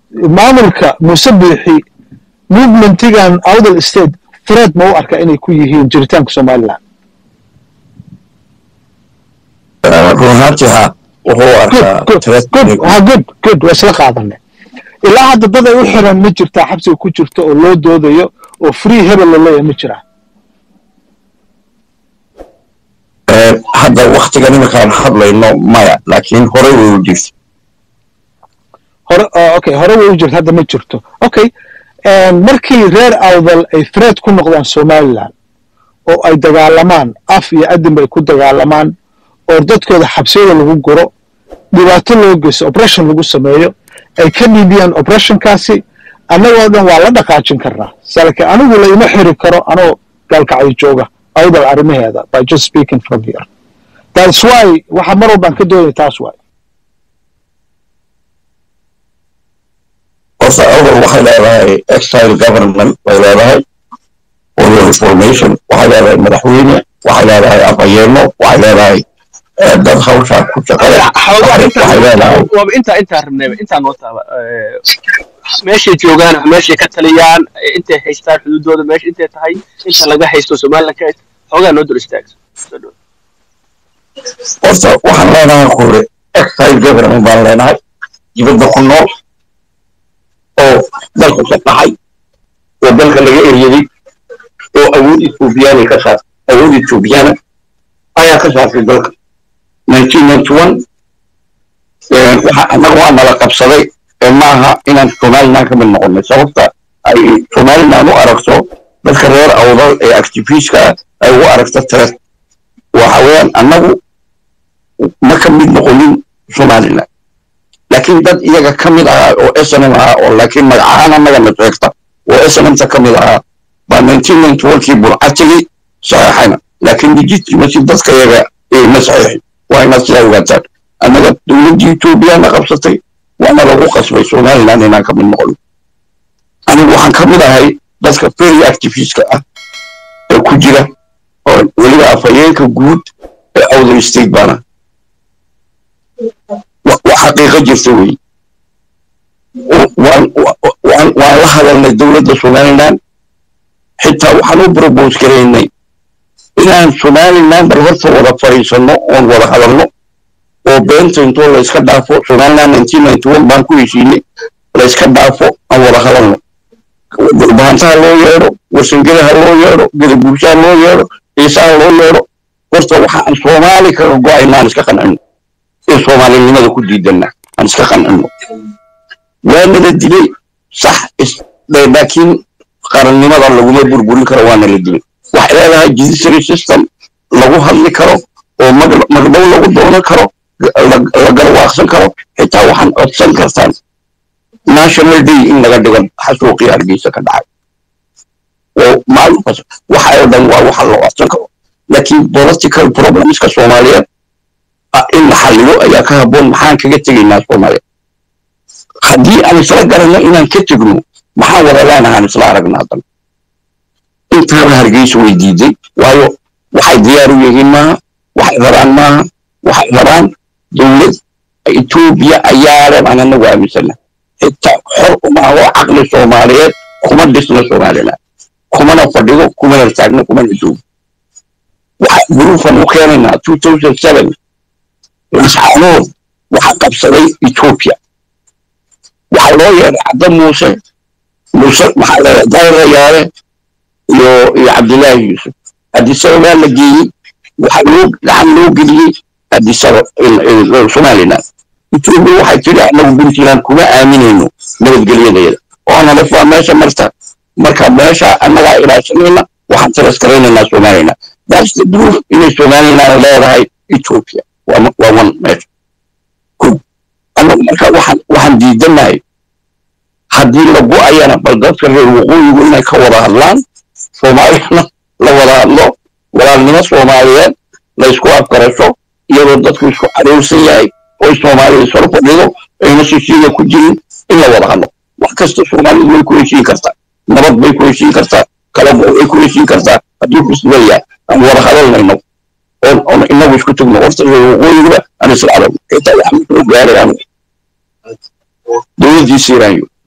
maamulka muuse biixi movementigan awdal state threat ma u arka inay ku yihiin jiritaanka somaliland run ahaantii ha wuxuu arkaa good threat good inay ku- ha good good waa isla qaadanay ilaa hadda dad ay u xiran ma jirtaa xabsiga ku jirto oo loo doodayo oo free hebel la leeyahay ma jiraa Eh, hadda waktigan iminkaan hadlayno maya laakiin horey way u jirta hore oh, okay hore way u jirta hadda ma jirto okay markii reer awdal ay threat ku noqdaan somaliland oo ay dagaalamaan af iyo adinba ay ku dagaalamaan oo dadkooda xabsiyada lagu guro dhibaato loo geysto operation lagu sameeyo ay ka dhiibiyaan operationkaasi annagoo dhan waa la dhaqaajin karnaa salke anigu la ima xiri karo anoo gaalkacyo jooga awdal arrimaheeda by just speaking from here that's why waxa mar walbaan ka doonaya taas waay horta awal waxay leedahay exile government bay leedahay oyo reformation waxay leedahay madaxweyne waxay leedahay afhayeeno waxay leedahay eh, dad hawshaa ku shaqeeya xoogaa waxay waxay leedahay waaba intaa intaa rabnayba intaa noo taaba Eh, meeshay joogaan meeshay ka taliyaan eh, intay haystaan xuduudooda meesha intay tahay inta laga haysto somaliland ka haysto xoogaa noo dul istaagso Soo dhow. horta waxaan leenahay kure exile government baan leenahay dibadda ku nool oo dalka ka dhacay oo dalka laga eryaday oo awood ethoobiyaana ka saar awood ethoobiyaana ayaa ka saartay dalka nineteen ninety one waxa annaga waa nala qabsaday ee maaha inaan somaliland ka mid noqonay sababta ay somaliland u aragto dadka reer awdal ee activistka ay u aragto tret waxa weeyaan annagu ma ka mid noqonin somaliland laakiin dad iyaga ka mid ahaa oo snm ahaa oo laakiin magacahaan annagana sheegta oo snmta ka mid ahaa baa nineteen ninety one kii burcatigii saxeexayna laakiin legitimacy dadka iyaga ma saxeexin waa inaad sidaa ogaataan annaga dowladdii ethoobiyaana qabsatay waana lagu qasbay somaliland inaan ka mid noqono anigu waxaan ka mid ahay dadka very activistka ah ee ku jira oo weliba afhayeenka guud ee awdal state baana wa- waa xaqiiqo jirta wey waan wa- waan waan la hadalnay dowladda somaliland xitaa waxaan u propose garaynay inaan somaliland bal horta wada fadhiisanno oon wada hadalno oo beenta intoo la iska dhaafo somaliland nineteen ninety one baan ku heshiinay la iska dhaafo aan wada hadalno bahantaha loo yeedho warsangelaha loo yeedho gadaguushaha loo yeedho ciisaha loo yeedho horta waxaan soomaali kaga go-ayna aan iska qancino ee soomaalinimada ku diidana aan iska qancino waana la dilay sax is- de- laakiin qarannimada laguma burburin karo waana la dilay waxay leedahay judiciary system lagu hadli karo oo mag- magdhow lagu doonan karo la la garwaaqsan karo xitaa waxaan codsan kartaan national day in laga dhigo xasuuqii hargeysa ka dhacay oo maalinkaas waxa oo dhan waa waxa loo codsan karo laakiin political problemska soomaaliyeed ah, in la xalliyo ayaa ka habboon maxaan kaga tegaynaa soomaaliya haddii aan isla garanno inaan ka tegno maxaan wada leenahaan isla aragna haddan intaaba hargeysa way diiday waayo waxay diyaar u yihiin maaha waxay rabaan maaha waxay rabaan dowlad etoobiya ayaa leh baan anagu aaminsana xitaa xor uma oo caqli soomaaliyeed kuma dhisna somaliland kumana fadhido kumana taagno kumana joogo waxa guruufan u keenaynaa two thousand seven masxaanood waxaa qabsaday etoobiya waxaa loo yeedhay cadda muuse muuse maxaa leedahay dayrayaale iyo iyo cabdilaahi yuusuf adisaba baa la geeyey waxaa loo gacan loo geliyey adisaba somaliland etoobiya waxay tiri anagu puntland kuma aaminayno nabadgelyadeeda oo nalaf waa meesha marta marka meesha annagaa ilaashanayna waxaan tiraskaraynayna somaliland that's the proof inay somaliland leedahay ethiopia waa ma- waa one meesha Ko. annagu marka waxaan waxaan diidanahay haddii la go-ayana bal dadka reer waqooyigu inay ka wada hadlaan soomaaliyana la wada hadlo walaalnimo soomaaliyeed la isku afgarasho iyadoo dadku isku caroorsan yahay oy soomaaliya isor fadhido ayna shishiiya ku jirin in la wada hadlo wax kasta soomaalidu way ku heshiin kartaa nabad bay ku heshiin kartaa kalabo way ku heshiin kartaa haddii festival yahay aan wada hadalnayno oon oon inagu isku tagno horta reer waqooyigaba aan isla aragno xitaa waxaan soo gaaray anigu dowladdii siiraanyo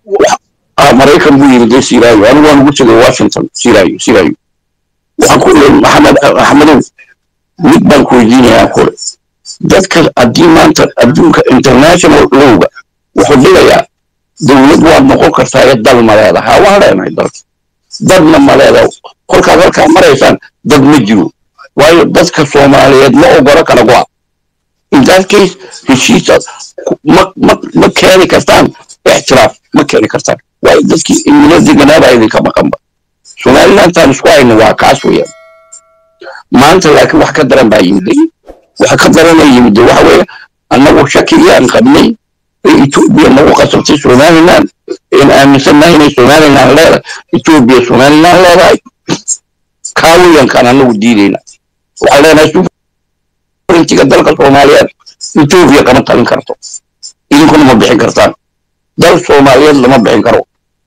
ah, maraykan buu yimid dee siraayo anigu waan ugu tegay washington siraayo siraayo waxaan ku leeyahay maxamed axmedow mid baan ku weydiinayaa kule dadka haddii maanta adduunka international lowga wuxuu dhigayaa dowlad waad noqon kartaa ee dal ma leedaha waan leenahay dalka dadna ma leedaha kolkaad halkaa maraysaan dad ma jiro waayo dadka soomaaliyeed ma ogola kala go'a in that case heshiisa ma ma ma keeni kartaan ixtiraaf ma keeni kartaan waayo dadkii imilo deganaabaa idinka maqanba somalilantaan isku hayno waa kaas weeyaan maanta laakiin wax ka daran baa yimiday waxa ka darana yimiday waxa weeye annagu shakigii aan qabnay ee etoobiya nagu qasabtay somaliland een aaminsannahay inay somaliland leedahay etoobiya somaliland leedahay kaa weeyankaan annagu diidayna waxaan leenahay sovereigntiga dalka soomaaliyeed etoobiya kama talin karto idinkuna ma bixin kartaan dal soomaaliyeed lama bixin karo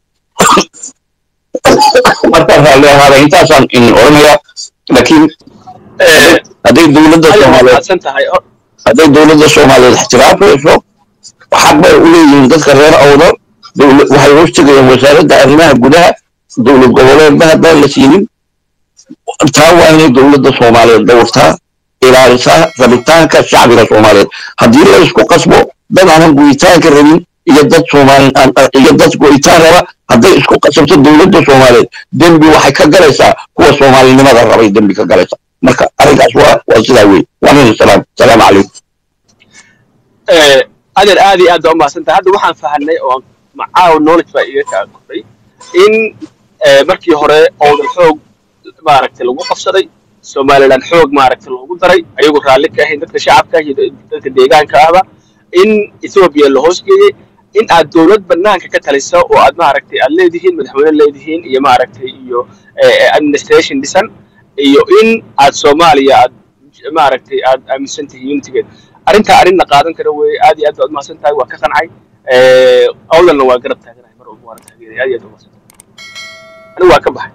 marka raalli ahaada intaasaan idin oranayaa laakiin hadday dowladda adiga soomaaliyeed mahadsan tahay Hor- hadday dowladda soomaaliyeed ixtiraafayso xaq bay u leeyihiin dadka reer awdal dowla- waxay hoos tegayaan wasaaradda arrimaha gudaha dowlad goboleedba haddaan la siinin taa waa inay dowladda soomaaliyeed dhowrtaa ilaalisaa rabitaanka shacbiga soomaaliyeed haddii la isku qasbo dad aanan go'itaanka rabin iyo dad soomaali aan- iyo dad go'itaan raba hadday isku qasabto dowladda soomaaliyeed dembi waxay ka galaysaa kuwa soomaalinimada rabay dembi ka galaysaa marka arrinkaas waa waa sidaa wey waanina salaam salaamu calaykum eh, adeer aad iyo aad baa umahadsan tahay hadda waxaan fahanay oo macaaw knowledge baa iga kaa kordhay in eh, markii hore owdal xoog maaragtay lagu qabsaday somaliland xoog maaragtay loogu daray ayagoo raalli ka ahayn dadka shacabka iyo dadka deegaanka ahba in ethiopia la hoosgeeyey in aad dowlad banaanka ka talisa oo aad maaragtay aad leedihiin madaxweyne leedihiin iyo maaragtay iyo eh, eh, administration dhisan iyo in aad soomaaliya aad maaragtay aad aaminsan tihiin unitigeed arrintaa arrin la qaadan kara weeye aad iyo aad baad umahadsan tahay waa ka qancay awdalna waa garab taaganahay mar walba waana taageeray aad iyo aad umahadsan tahay anigu waa ka baxay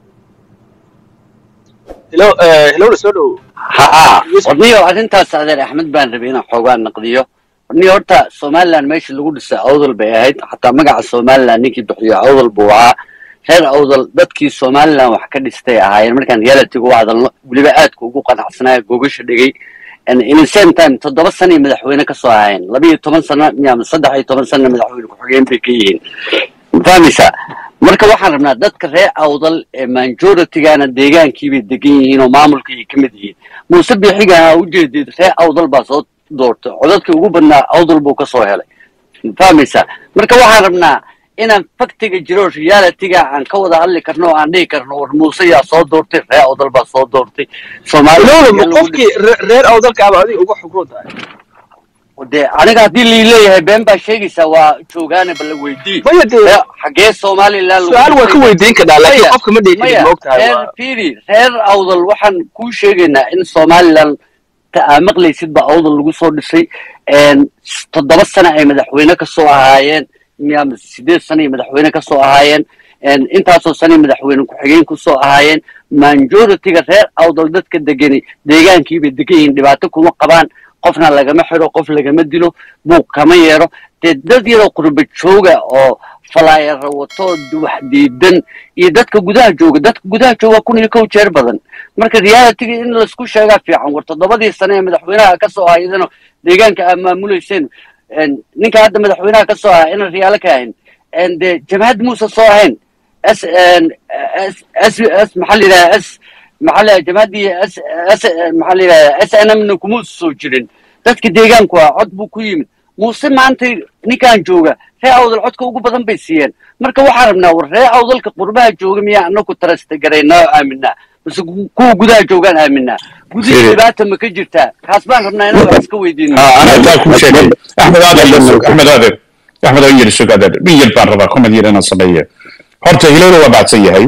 helo helowna soo dhowo haa warniyo arrintaas adeer axmed baan rabay inaan xoogaa naqdiyo warniyo horta somaliland meeshii lagu dhisay awdal bay ahayd xataa magaca somaliland ninkii bixiyo awdal buu ahaa reer awdal dadkii somaliland wax ka dhistay ahaayeen markaan realitiga u hadalno weliba aadka ugu qanacsanaya gogasha dhigay in the same time toddoba sanay madaxweyne kasoo ahaayeen laba iyo toban sano ama saddex iyo toban sana madaxweyne ku-xigeen bay ka yihiin fahmaysaa marka waxaan rabnaa dadka reer awdal ee majoritigana deegaankiibay degan yihiin oo maamulkay ka mid yihiin muuse biixigana ujeedid reer awdal baa soo doortay codadkii ugu badnaa awdal buu kasoo helay fahmaysaa marka waxaan rabnaa inaan faktiga jiro realityga aan ka wada hadli karno oo aan dhihi karno war muuse yaa soo doortay reer awdal baa soo doortay helowna ma qofkii re- reer awdalka aba adiga uga xukuun tahay de aniga haddii lii leeyahay been baa sheegaysaa waa joogaane bala weydii maya dee Reer- xagee somaliland lagu su-aal waa ka dhisay? weydiin kadhaa laakiin Maya, qofka ma dhihi karin maya ma ogtahay reer waa firi reer awdal waxaan kuu sheegaynaa in somaliland ta aa maqlaysid ba awdal lagu soo dhisay een, s- toddoba sano ay madaxweyne kasoo ahaayeen miya sideed sano ay madaxweyne kasoo ahaayeen een, intaasoo sanay madaxweyne ku-xigeen kusoo ahaayeen majoritiga reer awdal dadka degani deegaankiibay degan yihiin dhibaato kuma qabaan qofna lagama xiro qof lagama dilo buuq kama yeero dee dad yaroo qurba jooga oo falaayara wato wax diidan iyo dadka gudaha jooga dadka gudaha jooga kun iyo kow jeer badan marka realitiga in laisku sheegaa fiican war toddobadii sane ee madaxweynaha kasoo ahaydano deegaanka aad maamulayseen een, ninka hadda madaxweynaha kasoo ahaa inaan riyaalo ka ahayn een, dee jabhad muuse soo ahayn s een, s s s maxaa la yidhaha s maxaa la jamaadii s s maxaa la yidhaha s n m na kuma soo jirin dadka deegaanku ah cod buu ku yimid muuse maanta ninkan jooga ree awdal codka ugu badan bay siiyeen marka waxaan rabnaa war ree awdalka qurbaha jooga miyaa anaku tarasta garaynaa oo aaminaa base kuwa gudaha joogaan aaminaa gudihii Siri. dhibaata ma ka jirtaa kaas baan rabnaa inaan wax iska weydiino أنا أتاك كل شيء أحمد هذا يرسوك أحمد هذا أحمد هذا يرسوك هذا مين يلبان ربا كم دير أنا صبية هرتا هلولو وبعد سيهاي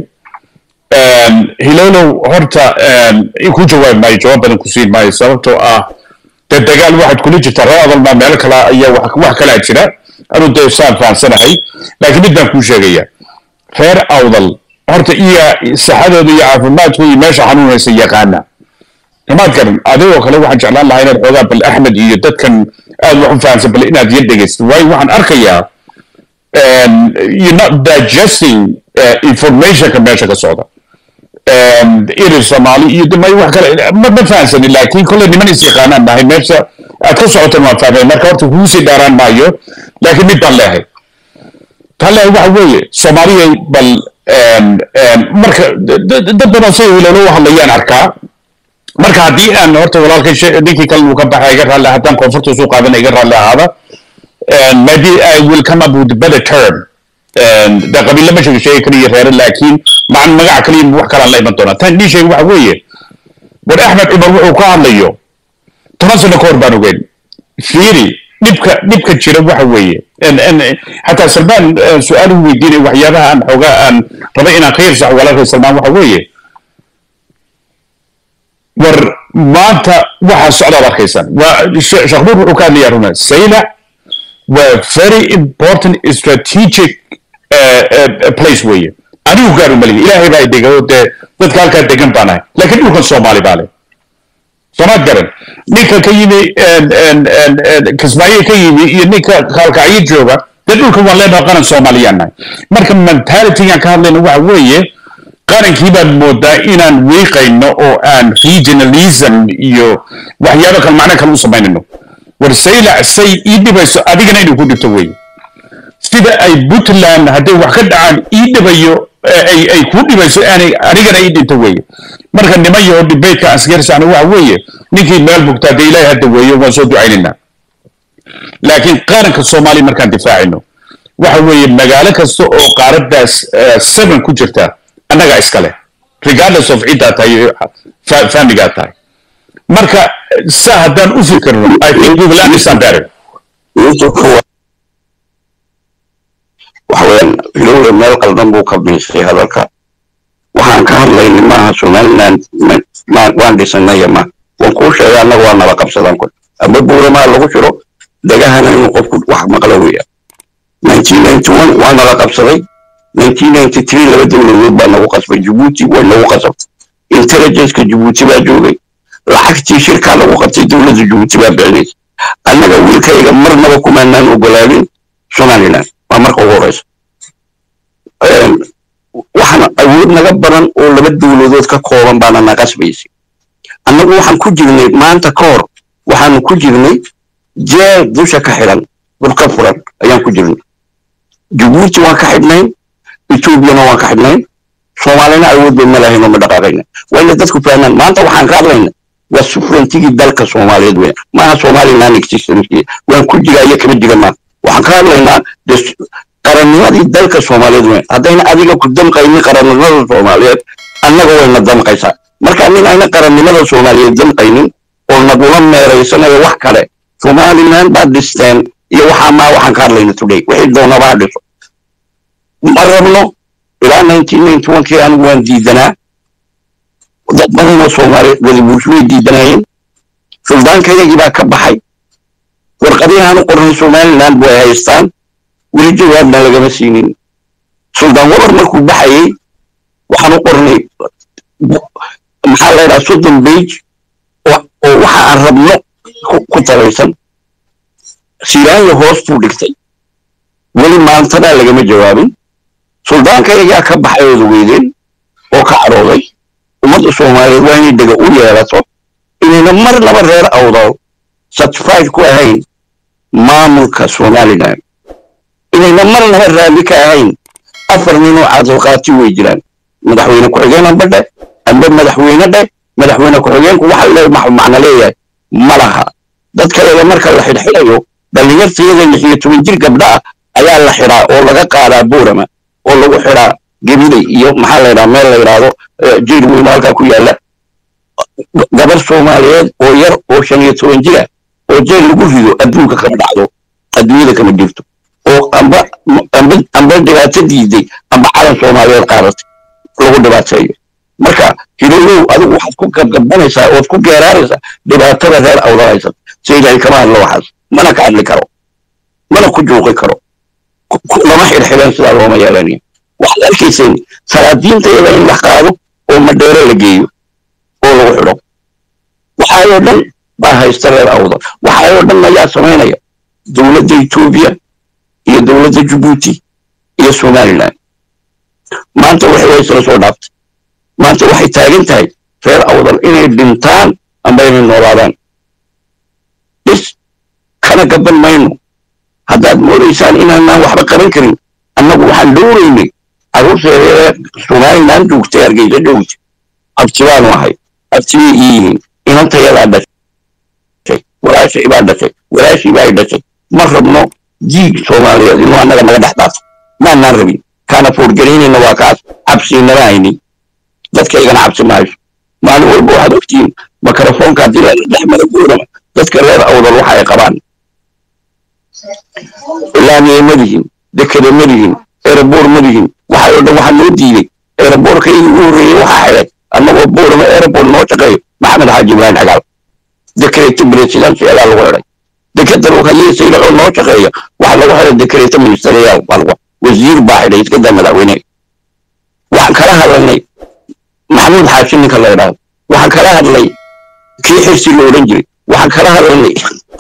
هلولو هرتا يكون جواب ما يجواب بدن كسين ما يسببتو آه تدقال واحد كل جتا رأض ما مالك لا أي واحد واحد كلا جرا أنا دو سان فان سنة هاي لكن بدنا كل شيء خير أوضل هرتا إيا سحادة دي عافمات هو ماشي حنون يسيقانا imaad garan adigoo kale waxaan jeclaan lahaa inaad xoogaa bal axmed iyo dadkan aad wax u fahansan bal inaad yar dhegaysid waayo waxaan arkayaa um, you're not digesting uh, informationka meesha ka socda um, iri soomaali iyo damay wax kale ma ma fahansanin laakiin kolley niman is yaqaanaan nahay meesha aad ka socotan waan fahmay marka horta kugu sii dhaaraan maayo laakiin mid baan leehay taan leehay waxa weeye soomaaliyay bal um, um, marka dad dad badan say ilolo hadlayaan arkaa marka haddii aan horta walaalkay she- ninkii kale uu ka baxay iga raalli haddaan koonfurta soo qaadana iga raalli ahaada and maybe I will come up with a better term. And da qabiilo ma sheegi sheegi kaliya reere laakiin macan magaca kaliya wax kalaan la iman doonaa tan dhii sheegi waxa weeye war axmed cumar wuxuu ka hadlayo toban sano ka hor baan ogeyn fiiri dhibka dhibka jira waxa weeye En- en- xataa salmaan eh, su-aal uu weydiinay waxyaabaha aan xoogaa aan raba inaan ka yarsaxo walaalkay salmaan waxa weeye war maanta waxa socdaad arkaysaan waa She- sheekh nuur wuxuu ka hadlayaa runa saylac waa very important strategic uh, uh, place weeye anigu gaaru malihi ilaahay baa idega oo dee dadka halkaa degan baan ahay laakiin dhulkan soomaali baa leh soomaad garan ninka ka yimi en- en- en- en- kismaayo ka yimi iyo ninka kaalkacyo jooga dee dhulkan waan leenahay qaran soomaaliyaan nahay marka mentalitygaan ka hadlayna waxa weeye qarankii baad moodaa inaan wiiqayno oo aan regionalism iyo waxyaabo kale macno kale u samaynayno war saylac say ii dhibayso adigana inuu ku dhibto weeye sida ay puntland hadday wax ka dhacaan ii dhibayo eh, ay ay kuu dhibayso aanay anigana ii dhinto weeye marka niman yaho dhibeydka asgarsana waxa weeye ninkii meel bugtaa dee ilaahay hadda weeye waan soo ducaynaynaa laakiin qaranka soomaaliya markaan difaacino waxa weeye magaalo kasta oo qaaraddaas eh, seven ku jirta annagaa iskale regardless of ciddaa tahay iyo fa- familigaa tahay marka saa haddaan u fikirno i think we will understand better yuusufku wa- waxa weeyaan ilowle meel qaldan buu ka biisay hadalka waxaan ka hadlayna maaha somaliland ma- ma- waan dhisanaya ma waan kuu sheegay annaga waa nala qabsadaan ku amba buuramaa lagu jiro dhagahana inuu qofku wax maqlo weya waa nala qabsaday laba dowladood baa nagu qasbay jabuuti way nagu qasabtay intelligenceka jabuuti baa joogay lacagtii shirkaa lagu qabtay dowladda jabuuti baa bixinaysa annaga wiilkayga marnaba kumaanaan ogolaanin somaliland waa marka ugu horeysa waxaana awood naga badan oo laba dowladood ka kooban baana na qasbaysay annagu waxaan ku jirnay maanta ka hor waxaanu ku jirnay jeel dusha ka xidhan dhulka furan ayaan ku jirnay jabuuti waan ka xidhnayn etoobiyana waan ka xidhnayn soomaalina awood bay ma lahayn oo ma dhaqaaqayna waa ina dadku fahmaan maanta waxaan ka hadlayna waa sufrantigii dalka soomaaliyeed weyn maaha somaliland existence waan ku jiraa iyo kama jira maa waxaan ka hadlaynaa des- qarannimadii dalka soomaaliyeed weyn haddayna adiga ku damqaynin qarannimada soomaaliyeed annaga wayna damqaysaa marka nin ayna qarannimada soomaaliyeed damqaynin oo nagula meeraysanayo wax kale somaliland baad dhisteen iyo waxaa maa waxaan ka hadlayna today wixii doonabaa dhiso ma rabno ilaa kii anigu waan diidanaa dad badan oo soomaaliyeed wadabuurshu way diidanayeen suldaankayagii baa ka baxay warqadihii aanu qornay somaliland way haystaan weli jawaabna lagama siinin suldaan wabar markuu baxayey waxaanu qornay bu- maxaa la yidhaha soddon bage oo oo waxa aan rabno ku- ku tabaysan siiraanya hoos buu dhigtay weli maantadaa lagama jawaabin suldaankaygaa ka baxay ooda weydeen oo ka carooday ummadda soomaaliyeed waa inay dega u yeelato inayna mar laba reer awdal certified ku ahayn maamulka somaliland inayna mar laba raalli ka ahayn afar nin oo cadalqaati way jiraan madaxweyne ku-xigeen amba dhe amba madaxweyne dhe madaxweyne ku-xigeenku waxa le maxu macno leeyahay ma laha dadkayaga marka la xidhxidhayo dhallinyartayada lix iyo toban jir gabdha ah ayaa la xidhaa oo laga qaadaa buurama oo lagu xidhaa gebidey iyo maxaa la yidhaha meel la yidhaahdo eh, jeel weyn oo halkaa ku yaalla gabar soomaaliyeed oo yar oo shan iyo toban jira oo jeel lagu rido adduunka kama dhacdo adduunyada kama jirto oo amba amba amba dhibaato diiday amba calan soomaaliyeed qaadatay lagu dhibaateeyo marka hiloolow adigu waxaad ku gabgabanaysaa ood ku geeraaraysaa dhibaatada reer awdalaysat si ilaahay kama hadlo waxaas mana ka hadli karo mana ku juuqi karo ku- ku- lama xidhxidhan sidaa looma yeelanayo waxaad arkayseen salaadiinta iyada in la qaado oo madheero la geeyo oo lagu xidho waxaayoo dhan baa haysta reer awdal waxaayoo dhan ayaa samaynaya dowladda etoobiya iyo iyo dowladda jabuuti iyo somaliland maanta waxay way isla soo dhaaftay maanta waxay taagan tahay reer awdal inay dhintaan amba inay noolaadaan bis kana gaban mayno haddaad moodaysaan inaanaan waxba qaban karin annagu waxaan dhowraynay carruurteeda somaliland joogtay hargeysa joogtay abti baanu ahay abtibay ii yihiin inantayadaa dhashay walaashay baa dhashay walaashii baa dhashay ma rabno diig soomaaliyeed inuu annaga naga dhex dhaafo maanaan rabin kaana foorgaraynayna waa kaas cabsiinama hayni dadkaygana cabsi maayo maalin walba waxaad ogtihiin makarafoonka haddii la dhex mara guurama dadka reer awdal waxa ay qabaan laamiye ma lihin dekede ma lihin eeraboor ma lihin waxay oo dhan waxaa loo diiday eeraboorka ii ugu horreeyey waxaa xidhay annagoo boorama eeraboor noo shaqeeyo maxamed xaaji ibrahim xagaal dekreta presidensiyadaa lagu xidhay dekeda hayesayla oo noo shaqeeya waxaa lagu xidhay dekreta ministeriyaal baa lagu wasiir baa xidhay iskada madaxweyne waxaan kala hadlanay maxamuud xaashi ninka la idhaahdo waxaan kala hadlay kii xirsi la odhan jiray waxaan kala hadlanay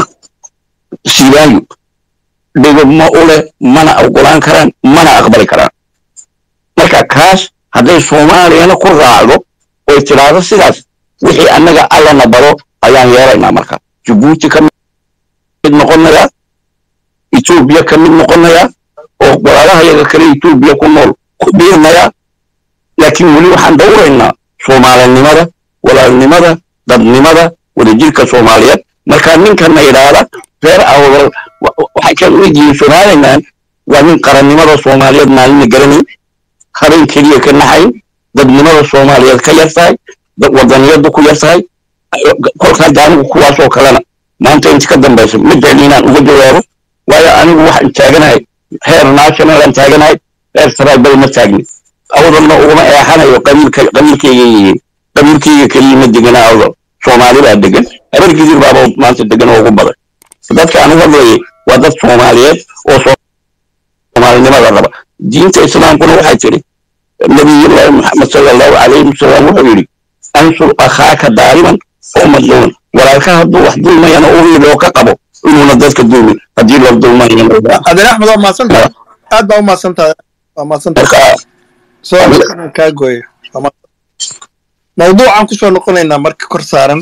sibaayo dhigo ma u leh mana ogolaan karaan mana aqbali karaan marka kaas hadday soomaaliyana ku raacdo oy tidhaahdo sidaas wixii annaga allana baro ayaan yeelaynaa marka jabuuti ka mid noqonayaa etoobiya ka mid noqonayaa oo walaalahayaga kale etoobiya ku nool ku biirnayaa laakiin weli waxaan dhowraynaa soomaalinimada walaalnimada dadnimada wadajirka soomaaliyeed marka ninkana idhaahda reer awdal waxay kan u yihiin somaliland waa nin qarannimada soomaaliyeed maalina garanayn habeen keliya ka naxayn dadnimada soomaaliyeed ka yar tahay wadaniyadu ku yar tahay kolka hadda anigu kuwaasoo kalena maanta inta ka dambaysa ma jecli inaan uga jawaabo waayo anigu waxaan taaganahay heer nationalan taaganahay heer tribal ma taagni awdalna uguma eexanayo qabiilka qabiilkayga yihiin qabiilkayga keliya ma degana awdal soomaali baa degan habar gidir baaba maanta degan oo ugu badan dadka aan u hadlayay waa dad soomaaliyeed oo soomaalinimada raba diinta islaamkuna waxay tiri nabiyullaahi maxamed sala allahu calayhi wasalam wuxuu yidhi ansur akhaaka daaliman oo madluuman walaalka hadduu wax dulmayana uu yidhi oo ka qabo inuuna dadka dulmin haddii la dulmayana adeer axmed waa mahadsantahay aad baa u mahadsantahay waa mahadsantahay marka soo markaan kaa gooyo Waa mahadsan. mawduucaan kusoo noqonaynaa marka kor saaran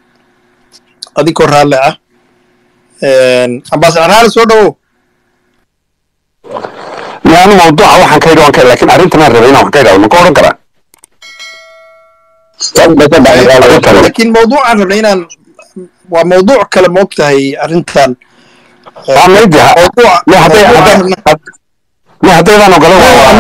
adigoo raalli ah ambasadar raalli soo dhawow yani mawduuca waxaan ka yidhi waan ka laakiin arrintanaan rabay inaan wax ka idhahdo ma ka odhan karaa laakiin mawduucaan rabnay inaan waa mawduuc kale ma ogtahay arrintan waa maydi mawduuca ma hadday mawduucaan hadday rabnay- ma haddaydaan ogolan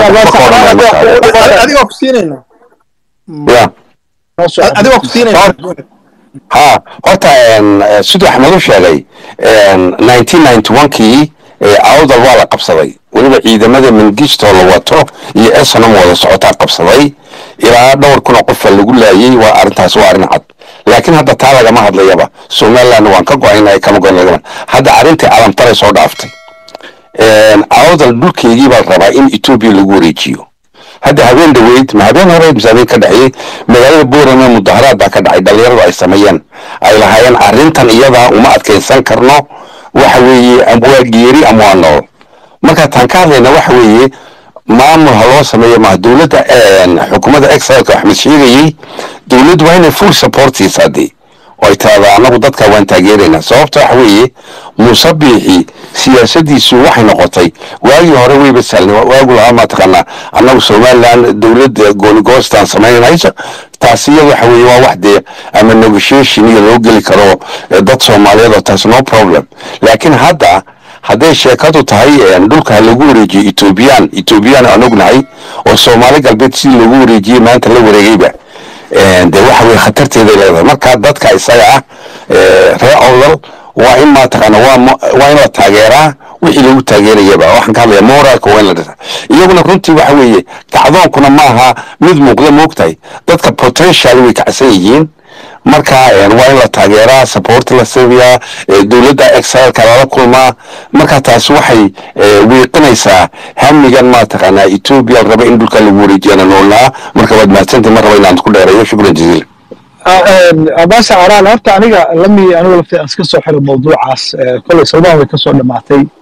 adigoo ku siinayna ya adigoo ku siinayna ha horta een, eh, siduu axmed u sheegay nineteen ninety one kii awdal waa la qabsaday weliba ciidamada mangistoo la wato iyo esanam wada socotaa qabsaday ilaa dhowr kun oo qofa lagu laayay waa arrintaas waa arrin cad laakiin hadda taa lagama hadlayaba somaliland waan ka go-aynay kama go-in lagama hadda arrintii calamtaray soo dhaaftay awdal dhulkeygii baa la rabaa in etoobiya lagu wareejiyo hadda habeen dhaweyd ma habeen hore mise habeen ka dhexeeyey magaalada boorame mudaharaad baa ka dhacay dhalinyaradu ay sameeyeen ay lahaayeen arrintan iyadaa uma adkaysan karno waxa weeye am- waa geeri ama waa nool marka taan ka hadlayna waxa weeye maamul ha loo sameeyo ma dowladda een, xukuumadda exilka axmed sheegayey dowladdu waa inay full support siisaa dee oo ay tiraahdaa annagu dadka waan taageeraynaa sababta waxa weeye musabiixi siyaasadiisu waxay noqotay waagii hore weyba saalnay waagu lahaa mataqaanaa annagu somaliland dowladda goonigoostaan samaynayso taasi iyada waxa weeye waa wax dee ama negotiation iyo loo geli karo eh, dad soomaaliyeed oo taas no problem laakiin hadda hadday sheekadu tahay een, dhulka ha lagu wareejiyo etoobiyaan etoobiyaan aan ognahay oo soomaali galbeed sidii loogu wareejiyey maanta la wareegayba een, dee waxa weye khatarteeday leedahay marka dadka isaga ah ee, reer awdal waa in maataqaana waa mo- waa in la taageeraa wixii lagu taageerayaba waxaan ka hadlaya moralka waa in la dhisa iyaguna runtii waxa weeye kacdoonkuna maaha mid muuqda moogtahay dadka potential way kacsan yihiin marka een, waa in la taageeraa support la siiyaa ee, dowladda exilka lala kulmaa marka taasi waxay ee, wiiqinaysaa hamigan maataqaanaa etoobiya la raba in dhulka lagu wareejiyana noolnaa marka waad mahadsantahay mar raba inaan ku dheereeyo shukran jaziila baasha caraal horta aniga lami anigu lafti aan iska soo xiro mawduucaas eh, kolay salmaan way ka soo dhammaatay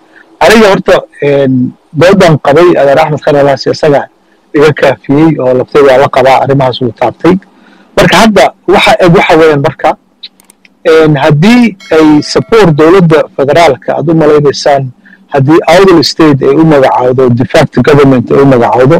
aniga horta doodan qabay adeer axmed khalalaas isaga iga kaafiyey oo laftay waa la qabaa arrimahaas uu taabtay marka hadda waxa eg waxa weeyaan marka haddii ay support dowladda federaalka aad u malaynaysaan haddii outl state ay u magacaawdo defact government ay u magacaawdo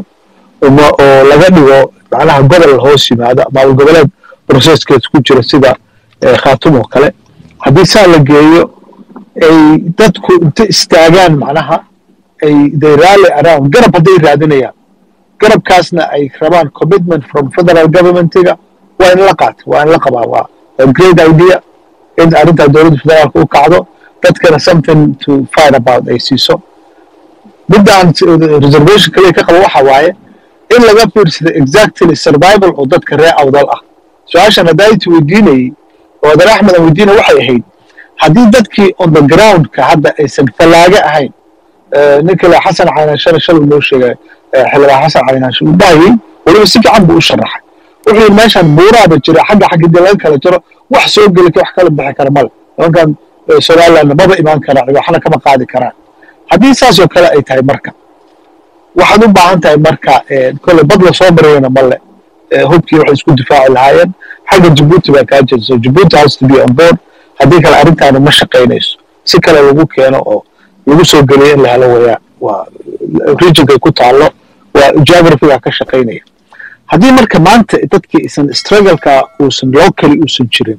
oo laga dhigo macnaha gobol hoos yimaado maamul goboleed processkeed ku jira sida khaatum oo kale haddii saa la geeyo ay dadku inta istaagaan macnaha ay they rally around garab hadday raadinayaan garabkaasna ay rabaan commitment from federal governmentiga waa in la qaato waa in la qabaa waa great idea in arrintaa dowladda federaalka u kacdo dadkana something to fight about ay siiso middaan reservation kaliya ka qabo waxa waaye in laga fiirsado exactly survival oo dadka reer awdal ah su-aashan haddaayta weydiinayey oo adeer axmed aan weydiinay waxay ahayd haddii dadkii on the groundka hadda aysan fallaaga ahayn ninka le xasan caynaanshan shalay noo sheegay xildhibaan xasan caynaanshan uu dhahayey weliba si fiican buu u sharaxay wuxuu yidhi meeshan buuraaba jira xagga xagga dii laga kala jiro wax soo geli wax kala bixi kara male nimankan somalilandna maba imaan karaan waxna kama qaadi karaan haddii saasoo kale ay tahay marka waxaad u baahan tahay marka kole bad la soo marayana male hubkii waxay isku difaaci lahaayeen xagga jabuuti baa kaa jirta jabuuti has to be on board haddii kale arrintaanu ma shaqaynayso si kale lagu keeno oo lagu soo geliyo in la helo waya waa regionkay ku taallo waa geographyga ka shaqaynaya haddii marka maanta dadkii isan struggleka uusan locally uusan jirin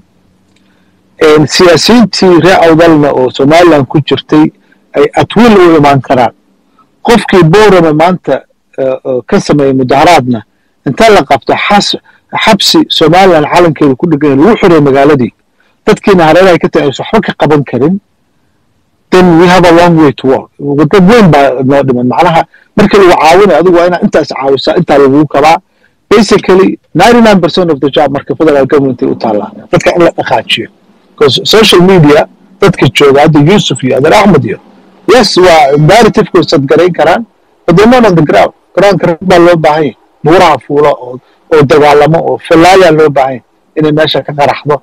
siyaasiyiintii reer awdalna oo somaliland ku jirtay ay atwiil u imaan karaan qofkii borama maanta ka sameeyey mudaharaadna inta la qabto xabsi somaliland calankeeda ku dhegan lagu xiray magaaladii dadkiina hareerahay ka tahay aysan waxba ka qaban karin then we have a long way to walk dad weyn baa noo dhiman macnaha markii lagu caawinayo adigu waa inaa intaas caawisaa intaa lagugu kabaa basically ninety nine percent of the job marka federal government ay u taallaa dadka in la dhaqaajiyo because social media dadka jooga hadda yusuf iyo adeer axmed iyo yes waa narrativekooda sadgarayn karaan but they're not on the ground groundka rag baa loo baahan yahay buuraha fuula oo oo dagaalamo oo fallaayaa loo baahan yahay inay meesha ka qaraxdo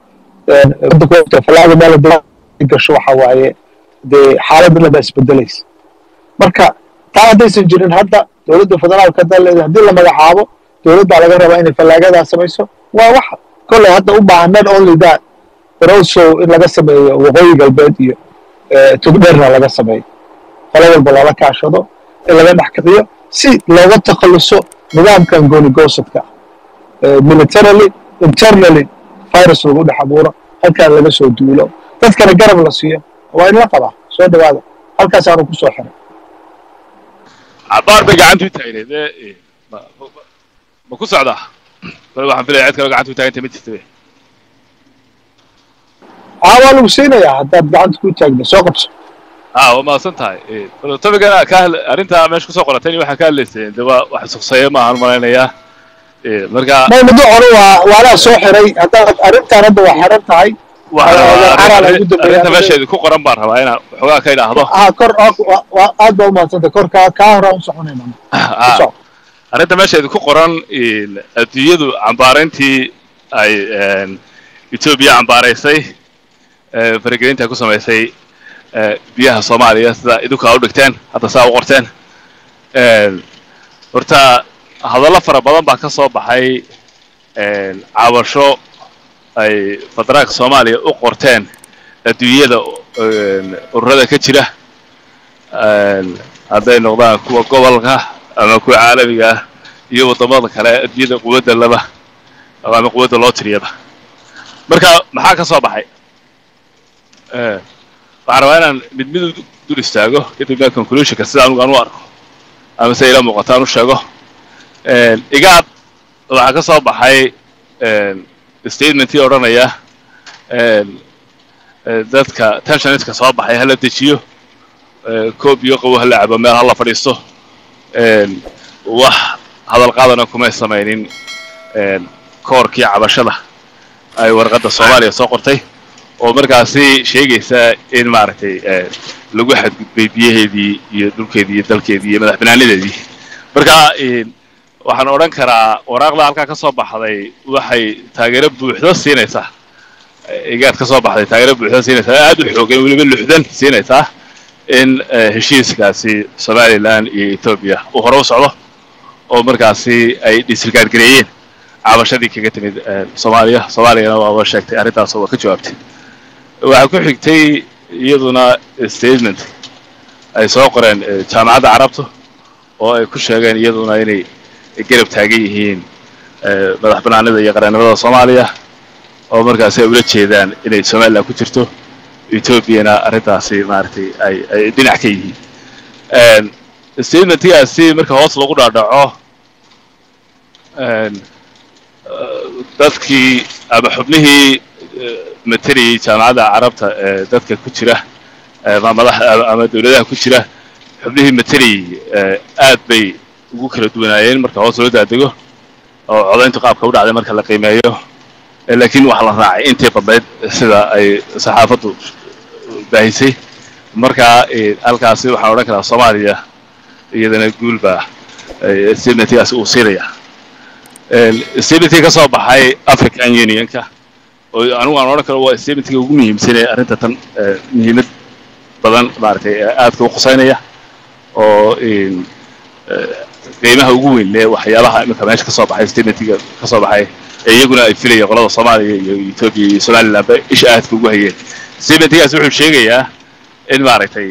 fallaaga meel gasho waxa waaye dee xaaladana baa isbedelaysa marka taa haddaysan jirin hadda dowladda federaalka haddaa leedahay haddii la magacaabo dowladdaa laga rabaa inay fallaagadaa samayso waa waxa kolley hadda u baahan not only that but also in laga sameeyo waqooyi galbeed iyo tugdheerna laga sameeyo qolo walba lala kaashado in laga dhex kiciyo si looga takhalluso nidaamkan goonigosadka militarily internally virus lagu dhex abuuro halkaan laga soo duulo dadkana garab la siiyo waa in la qabaa soo dhawaada halkaasaanu ku soo xiray cabaar bay gacantu u taagneed ma ku socdaa bal waxaan filaya cid kaloo gacanta u taaganta ma jirta aa waa lagu siinayaa haddaad gacanta ku taagna soo qabso a waa mahadsan tahay tobigana ka arrintaa meesha kusoo qoratay waxaa ka hadlayseen de waa wax sukseeya maahan malaynayaa marka maymado hore waa waanaa soo xiray haddaad arrintaan hadda waa xiran tahay arrinta meesheedi ku qoran baan rabaa inaan waxoogaa ka idhaahdo ha kor aad baa umahadsantay kor kaa kaa horaan u soconayna arrinta meesheedi ku qoran adduunyadu cambaarayntii ay etoobiya cambaaraysay faragelinta ku samaysay biyaha soomaaliya sida idinku aa u dhigteen hadda saa u qorteen horta hadallo fara badan baa ka soo baxay cabasho ay federaalka soomaaliya u qorteen adduunyada ururada ka jira hadday noqdaan kuwa gobolka ama kuwa caalamiga ah iyo waddamada kale adduunyada quwadda laba ama quwadda loo tiriyaba marka maxaa ka soo baxay waxaan rabaa inaan mid mid dul istaago kadibna conclusionka sida anugu aan u arko ama se ila muuqato aan u sheego igaad waxaa ka soo baxay statementii odhanaya dadka tensioniska soo baxay hala dejiyo koob iyo qawo hala cabo meel hala fadhiisto wax hadal qaadana kumay samaynin koorkii cabashada ay warqadda soomaaliya soo qortay oo markaasi sheegaysa in maaragtay lagu xadgudbay biyaheedii iyo dhulkeedii iyo dalkeedii iyo madax banaanadeedii marka waxaan odhan karaa waraaqda halkaa ka soo baxday waxay taageero buuxdo siinaysaa igaad ka soo baxday taageero buuxdo siinaysaa aad u xoogan weliba luxdan siinaysaa in heshiiskaasi somalilan iyo etoobiya uu hore u socdo oo markaasi ay disrigaargareeyeen cabashadii kaga timid soomaaliya soomaaliyana waaba sheegtay arrintaas waa ka jawaabtay waxaa ku xigtay iyaduna statement ay soo qoreen jaamacadda carabta oo ay ku sheegeen iyaduna inay garab taagan yihiin madax banaanida iyo qaranimada soomaaliya oo markaasi ay ula jeedaan inay somalilan ku jirto etoobiyana arrintaasi maaragtay ay ay dhinac ka yihiin statementkaasi marka hoos lagu dhaadhaco dadkii ama xubnihii materiyey jaamacadda carabta ee dadka ku jira madax ama dawladaha ku jira xubnihii materiyey aad bay ugu kala duwanaayeen marka hoos loo daadego oo codayntu qaabka u dhacday marka la qiimeeyo laakiin waxaa la raacay intii badnayd sida ay saxaafaddu baahisay marka halkaasi waxaan odhan karaa soomaaliya iyadana guulbaa statementkaasi uu siinaya statementkii ka soo baxay african unionka oo anigu aan odhan karo waa statementkii ugu muhiimsanee arrinta tan muhiimad badan maaragtay aadka u qusaynaya oo qiimaha ugu weyn le waxyaabaha iminka meesha ka soo baxay statementkiga ka soo baxay ee iyaguna ay filayeen qolada soomaaliya iyo etoobiya iyo somalilandba isha aadka ugu hayeen statementkaasi wuxuu sheegayaa in maaragtay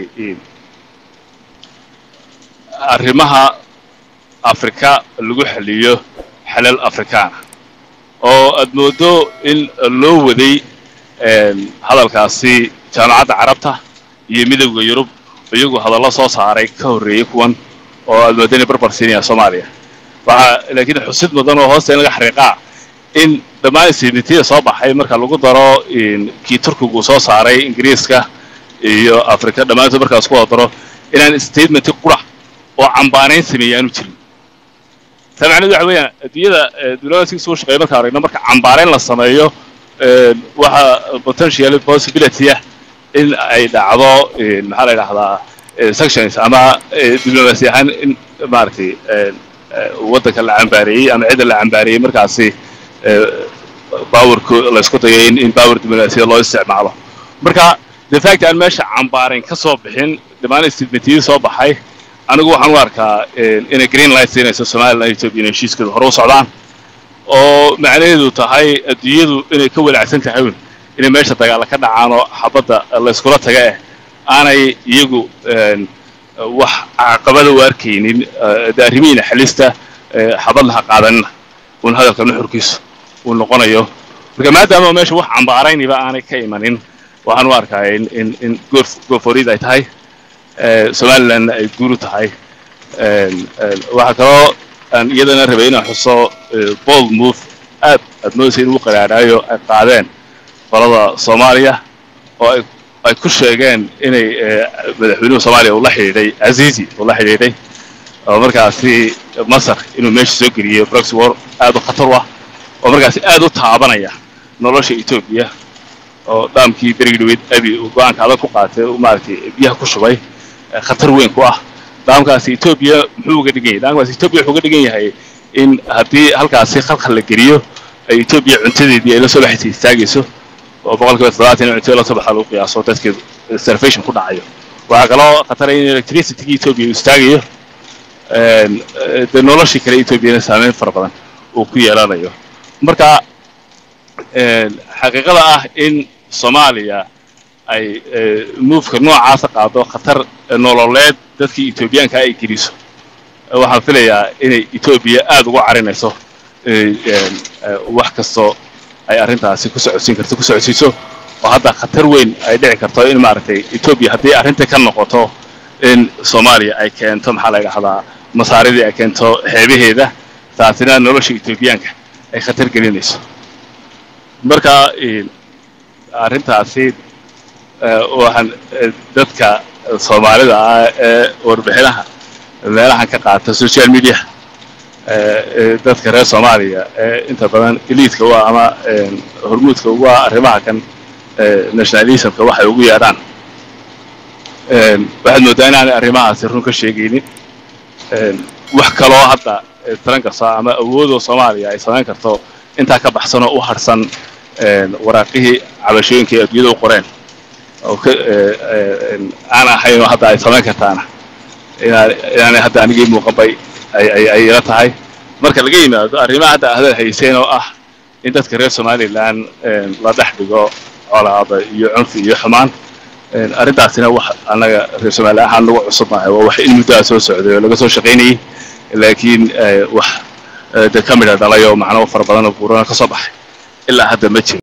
arrimaha afrika lagu xaliyo xalal afrikaana oo aad moodo in loo waday hadalkaasi jaamacadda carabta iyo midowda yurub iyagoo hadallo soo saaray ka horreeyey kuwan oo aad moodo inay barbar siinayaan soomaaliya waxaa laakiin xusid mudan oo hoosta in laga xariiqaa in dhammaan statementiyada soo baxay marka lagu daro kii turkigu soo saaray ingiriiska iyo africa dhammaantood markaas ku wada daro inaan statementi qura oo cambaanayn sameeyey aanu jirin taa macnedu waxa weeyaan adduunyada diblomaasiga soo shaqeeya markaan aragno marka cambaarayn la sameeyo waxaa potential possibility ah in ay dhacdo maxaa la yidhahdaa sections ama diblomaasi ahaan in maaragtay waddanka la cambaareeyey ama cidda la cambaareeyey markaasi powerku laysku dayo in in power diblomaasiya loo isticmaalo marka de fact aan meesha cambaarayn ka soo bixin dhammaan statementiyadii soo baxay anigu waxaan u arkaa inay green light siinayso somaliland ethiopia inay heshiiskooda hore u socdaan oo macnaheedu tahay adduunyadu inay ka walacsan tahay un inay meesha dagaala ka dhacaan oo xabadda layskula taga eh aanay iyagu wax caqabada u arkaynin de arrimihiina xalista xabadna ha qaadanina un hadalka nuxurkiisu uu noqonayo marka maadaama meesha wax cambaarayniba aanay ka imanin waxaan u arkaa in in in goor goorforiid ay tahay somalilandna ay guuru tahay waxaa kaloo aan iyadana rabay inaan xuso bold move aad aad moodaysa in ugu qaraaraayo ay qaadeen qolada soomaaliya oo ay ay ku sheegeen inay madaxweynuhu soomaaliya uu la xidhiidhay azizi uu la xidhiidhay oo markaasi masar inuu meesha soo geliyey proxy war aad u khatar u ah oo markaasi aad u taabanaya nolosha etoobiya oo dhaamkii berigii dhaweyd abi uu go-aanka adag ku qaatay maaragtay biyaha ku shubay khatar weyn ku ah dhaamkaasi etoobiya muxuu uga dhigan yahay dhaamkaasi etoobiya wuxuu uga dhigan yahay in haddii halkaasi khalkhal la geliyo ay etoobiya cuntadeedii ay la soo baxaysa istaagayso oo boqolkiiba toddobaatan in cuntada la soo baxa lagu qiyaaso dadkeed starvation ku dhacayo waxaa kaloo khatara in electricity-ga etoobiya uu istaagayo dee noloshii kale etoobiyana saameyn fara badan uu ku yeelanayo marka xaqiiqada ah in soomaaliya ay moveka noocaasa qaado khatar nololeed dadkii etoobiyaanka ay geliso waxaan filayaa inay etoobiya aad ugu carinayso wax kastoo ay arrintaasi ku socodsiin karto ku socodsiiso oo hadda khatar weyn ay dhici karto in maaragtay etoobiya haddii arrinta ka noqoto in soomaaliya ay keento maxaa la yidhahdaa masaaridii ay keento xeebaheeda taasina nolosha etoobiyaanka ay khatar gelinayso marka arrintaasi waxaan dadka soomaalida ah ee warbixinaha meelahan ka qaata social media dadka reer soomaaliya ee inta badan eliidka u ah ama hormuudka ugu ah arrimaha kan nationalismka waxay ugu yeedhaan waxaad moodaa inaanay arrimahaasi run ka sheegaynin wax kaloo hadda taran kasta ama awoodoo soomaaliya ay samayn karto intaa ka baxsanoo u harsan waraaqihii cabashooyinka ay adduunyada u qoreen oo ka aan ahayn oo hadda ay samayn kartaana inaan inaanay hadda anigii muuqan bay ay ay ay ila tahay marka laga yimaado arrimaha hadda hadal hayseen oo ah in dadka reer somaliland la dhex dhigo colaada iyo cunfi iyo xumaan arrintaasina wax annaga reer somaliland ahaan nagu cusubnahay waa wax in muddaa soo socday oo laga soo shaqaynayay laakiin wax de ka midha dhalay oo macnabo fara badan oo buurana ka soo baxay ilaa hadda ma jiro